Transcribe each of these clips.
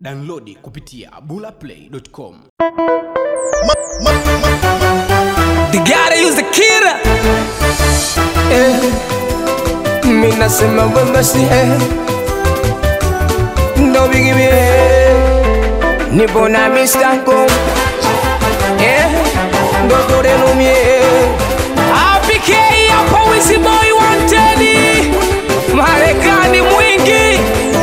Downloadi kupitia bulaplay.com. The gotta use the killer. Eh, mi nasema wema si eh. Ndo bigi mi eh. Nipo na mistako eh. Ndo toreno mi eh. APK hapo Wizzy Boy wanted. Marekani mwingi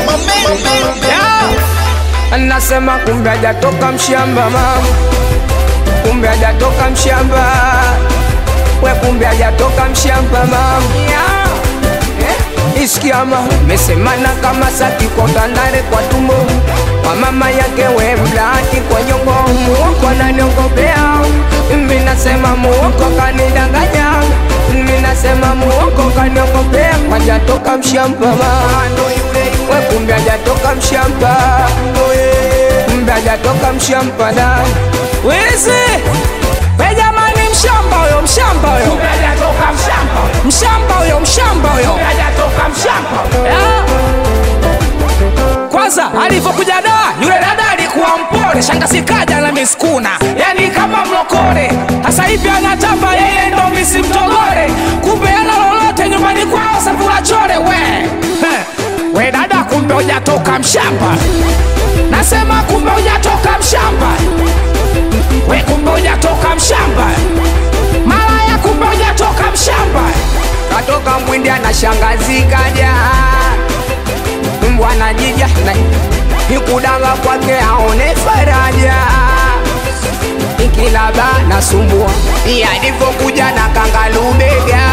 yeah. Nasema kumbe hajatoka mshamba mama kumbe hajatoka mshamba, we kumbe hajatoka mshamba mama eh? Iskiama mesemana kama saki kwa tandare kwa tumbo kwa mama yake we mlaki kwa nyongo muoko ananiongopea mimi nasema muoko kanidanganya mimi nasema muoko kaniongopea hajatoka mshamba mama we kumbe hajatoka mshamba kumbe hajatoka mshamba da Wizi we jamani, mshamba huyo, mshamba huyo, mshamba huyo, mshamba huyo Yeah. Kwanza alivyokuja da yule dada alikuwa mpole, shangazi kaja na miskuna, yani kama mlokole. Sasa hivi anatamba yeye ndo misi mtogole, kumbe ana lolote nyumbani kwao sakula chole. We Heh. we dada, kumbe hujatoka mshamba, nasema kumbe hujatoka mshamba we kumbe hujatoka mshamba, malaya kumbe hujatoka mshamba. Katoka mwindi ana shangazi kaja, mbwana jija na ikudanga kwake aone faraja ikilaba nasumbua yalivyokuja na kangalubega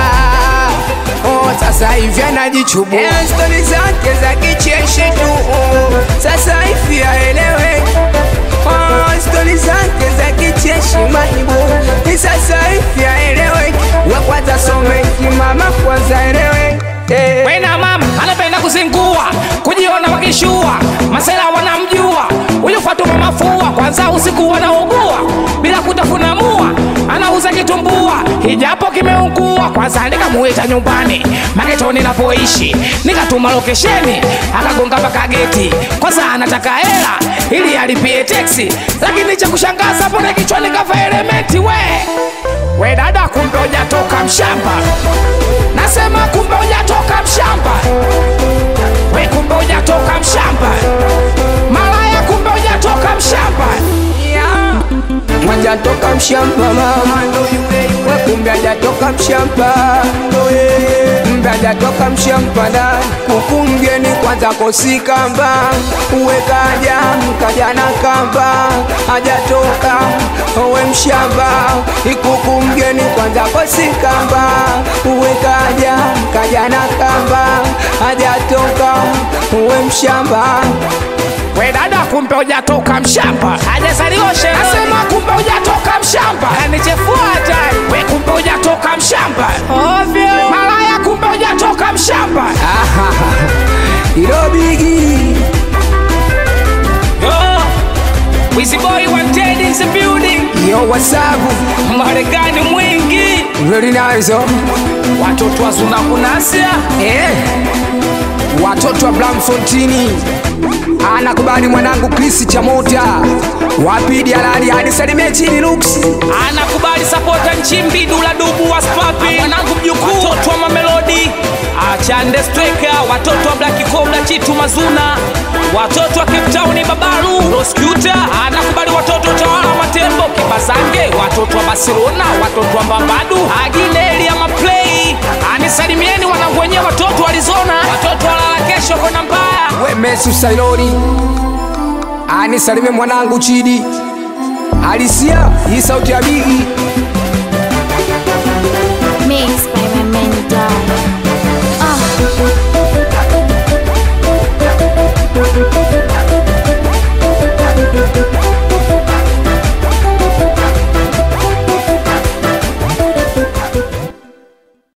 Oh, sasa hivi anajichubua Eh, stori zake za kicheshi tu oh, sasa hivi aelewe Oh, stori zake za kicheshi maibu Ni sasa hivi aelewe we kwanza some kimama kwanza elewe eh. Wena mama anapenda kuzingua, kujiona wakishua, masela wanamjua huyu Fatuma mafua, kwanza usiku wanaugua bila kutafuna mua, anauza kitumbua hijapo kimeungua. Kwanza nikamuita nyumbani magetoni napoishi, nikatuma lokesheni, akagonga mpaka geti. Kwanza anataka hela ili alipie teksi, lakini cha kushangaza pone kichwani kava elementi we we dada, kumbe hujatoka mshamba nasema kumbe hujatoka mshamba, we kumbe hujatoka mshamba, malaya kumbe hujatoka mshamba yeah. Hajatoka mshamba mama, we kumbe hajatoka mshamba, kumbe hajatoka mshamba da kuku mgeni kwanza kosi kamba, uwe kaja kaja na kamba, hajatoka we mshamba, ikuku mgeni kwanza kosi kamba, uwe kaja kaja na kamba, hajatoka we mshamba We dada, kumbe hujatoka mshamba, hajazaliwa sherehe. Nasema kumbe hujatoka mshamba, kanichefua hatari. We kumbe hujatoka mshamba, ovyo. Malaya kumbe hujatoka mshamba. ilo bigi Yo, Wizzy Boy wanted in the building, yo wasabu Marekani mwingi, Ready nazo watoto wa Zuna kunasia eh. Watoto wa Blamfontini anakubali mwanangu Chris Chamota wapidi halali hadi salimie chini Lux anakubali sapota nchimbi dula dubu wa spapi mwanangu mjukuu watoto wa mamelodi achande streka watoto wa black cobra chitu mazuna watoto wa cape town babaru roscuta anakubali watoto tawala matembo kibasange watoto wa barcelona watoto wa mbambadu agineli ya maplay anisalimieni wanangu wenyewe watoto wa arizona watoto walala kesho kona mbaya we Mesu Sailoni anisalimie mwanangu Chidi Alisia hii sauti ya bigi